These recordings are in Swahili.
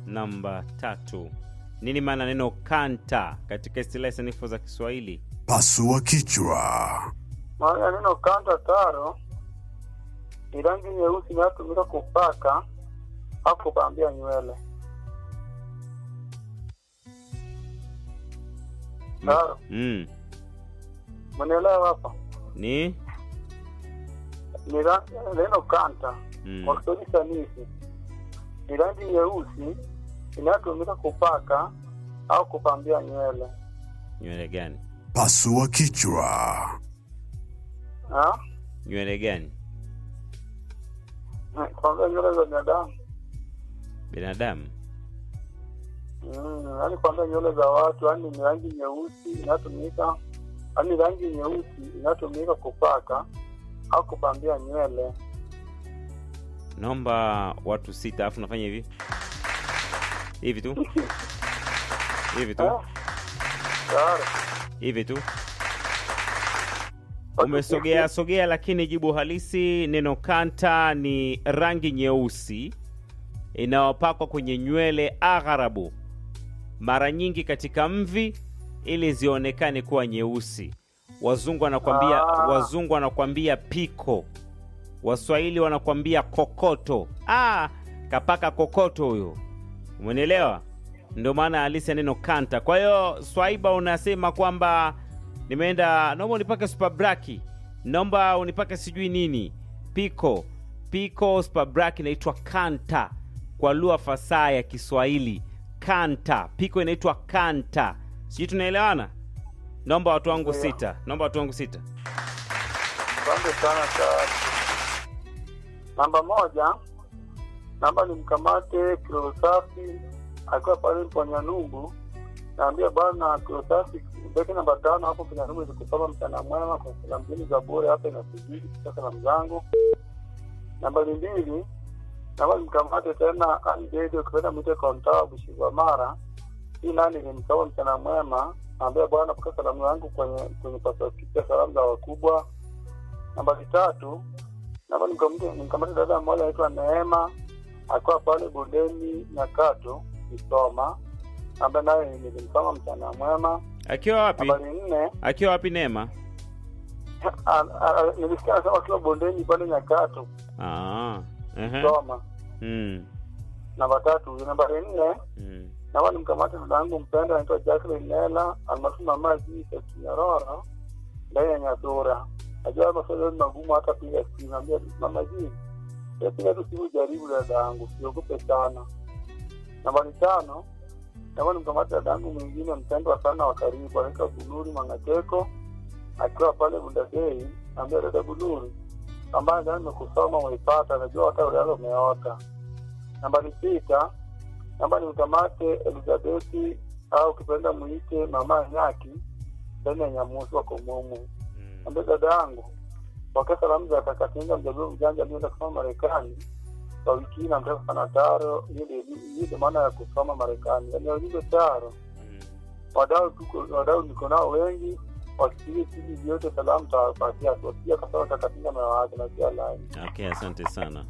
namba tatu. Nini maana neno kanta katika istilahi sanifu za Kiswahili? Pasua kichwa. Maana ya neno kanta taro ni rangi nyeusi inayotumika kupaka au kupambia nywele. Taro, Mm. mnielewa hapa? Ni Ni ra- neno kanta mm. kwa Kiswahili sanifu ni rangi nyeusi inayotumika kupaka au kupambia nywele. nywele gani? Pasua kichwa. Ha? Nywele gani? Kuambia nywele za binadamu Binadamu. Mm, yaani kuambia nywele za watu, yaani ni rangi nyeusi inayotumika, yaani rangi nyeusi inayotumika kupaka au kupambia nywele. Naomba watu sita, alafu nafanya hivi hivi tu hivi tu Eh? Tayari. hivi tu. Umesogea sogea, lakini jibu halisi neno kanta ni rangi nyeusi inayopakwa kwenye nywele agharabu, mara nyingi katika mvi, ili zionekane kuwa nyeusi. Wazungu wanakwambia Ah. wazungu wanakwambia piko, Waswahili wanakwambia kokoto. Ah, kapaka kokoto huyo, umenielewa? Ndio maana halisi ya neno kanta. Kwa hiyo Swaiba unasema kwamba nimeenda, naomba unipake super braki, naomba unipake sijui nini, piko piko super braki inaitwa kanta kwa lugha fasaha ya Kiswahili. Kanta piko inaitwa kanta, sijui tunaelewana? Naomba watu wangu Ndio. sita, naomba watu wangu sita. Asante sana tayari. Namba moja, namba ni mkamate kilo safi akiwa pale Mponyanungu. Naambia bwana kilo safi beki namba tano hapo Mponyanungu ilikusoma mchana mwema kwa salamu mbili za bure hapa inasubiri kutoka salamu zangu. Nambari mbili, namba ni mkamate tena Andedi ukipenda mwite kontaa Bushigwa Mara. Hii nani nilimsoma mchana mwema. Naambia bwana pokea salamu yangu kwenye kwenye pasipoti salamu za wakubwa nambari tatu namba nimkamate nimkamate dada mmoja anaitwa Neema akiwa pale bondeni Nyakato Kisoma, ambaye naye nilimsoma mchana mwema. Akiwa wapi? Nambari nne Akiwa wapi Neema? a- a- nilisikia anasema akiwa bondeni pale Nyakato Ah, ehe. Kisoma. Mm, Namba tatu nambari nne mm. namba nimkamate dada yangu mpendwa anaitwa Jacqueline Nela almaarufu mama Jise Kinyororo ndani ya Nyadura. Najua maswali ni magumu, hata piga simu naambia mama Jise Wewe piga tu simu, jaribu dada yangu, siogope sana. Nambari tano namba nimkamate dada yangu mwingine mpendwa sana wa karibu anaitwa Bunuri Mang'ateko akiwa pale Bundagei. Naambia dada Bunuri ambaye jana nimekusoma umeipata, najua hata ulalo umeota. Nambari sita namba ni mkamate Elizabethi au ukipenda muite mama Nyaki ndani ya Nyamusi wako mumu. Mm. Ambia dada yangu pokea salamu za Kakatinga mjaduu mjanja alienda kusoma Marekani kwa wiki hii, namtaka sana Taro. Hiyo ndio- hiyo ndio maana ya kusoma Marekani, yaani waulize Taro. Mm. Wadau tuko wadau niko nao wengi, wasikie sisi vyote salamu tawapatia, tuwasikia kasema Kakatinga na wake na pia line Okay, asante sana.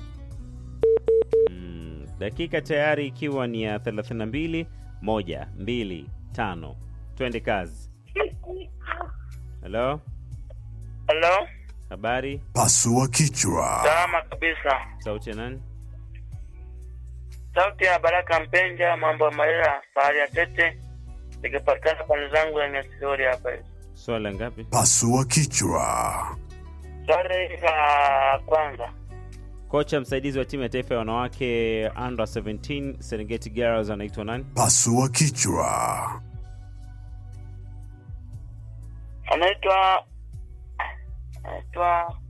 Mm, dakika tayari ikiwa ni ya 32 moja mbili tano, twende kazi. Halo, Halo, habari? Pasua kichwa. salama kabisa. Sauti ya nani? Sauti ya Baraka Mpenja, mambo ya Malela, fahari ya Tete, nikipatikana pande zangu ya Nyasori hapa hivi. Swali la ngapi? Pasua kichwa. Swali la kwanza, Kocha msaidizi wa timu ya taifa ya wanawake under 17 Serengeti Girls anaitwa nani? Pasua kichwa. anaitwa anaitwa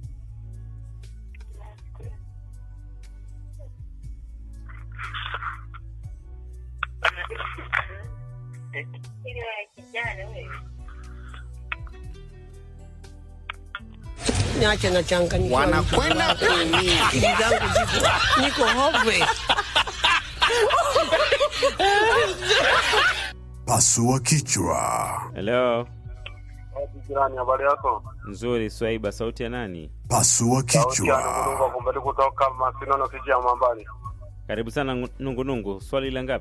niache na changanyikiwa. wanakwenda kuumia. Akili zangu ziko niko hove. Pasua kichwa. Hello, jirani. Habari yako? nzuri. Swaiba, sauti ya nani? Pasua kichwa. kumbali kutoka Masino na Fiji ya Mambali. Karibu sana Nungunungu. Swali la ngapi?